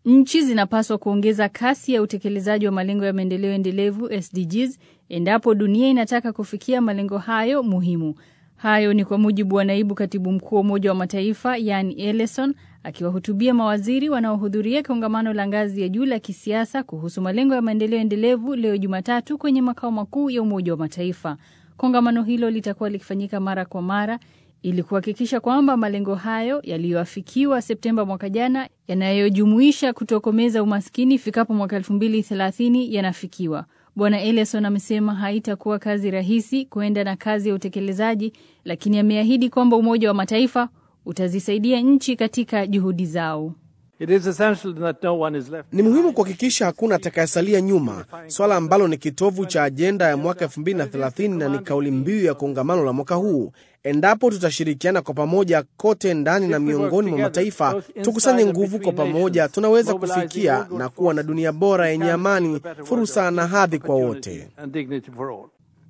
Nchi zinapaswa kuongeza kasi ya utekelezaji wa malengo ya maendeleo endelevu SDGs endapo dunia inataka kufikia malengo hayo muhimu. Hayo ni kwa mujibu wa naibu katibu mkuu wa Umoja wa Mataifa Yan Ellison akiwahutubia mawaziri wanaohudhuria kongamano la ngazi ya juu la kisiasa kuhusu malengo ya maendeleo endelevu leo Jumatatu kwenye makao makuu ya Umoja wa Mataifa. Kongamano hilo litakuwa likifanyika mara kwa mara ili kuhakikisha kwamba malengo hayo yaliyoafikiwa Septemba mwaka jana yanayojumuisha kutokomeza umaskini ifikapo mwaka 2030 yanafikiwa. Bwana Ellison amesema haitakuwa kazi rahisi kuenda na kazi ya utekelezaji, lakini ameahidi kwamba Umoja wa Mataifa utazisaidia nchi katika juhudi zao. It is essential that no one is left Ni muhimu kuhakikisha hakuna atakayesalia nyuma, swala ambalo ni kitovu cha ajenda ya mwaka 2030 na ni kauli mbiu ya kongamano la mwaka huu. Endapo tutashirikiana kwa pamoja kote ndani na miongoni mwa mataifa, tukusanye nguvu kwa pamoja, tunaweza kufikia na kuwa na dunia bora yenye amani, fursa na hadhi kwa wote. and dignity for all.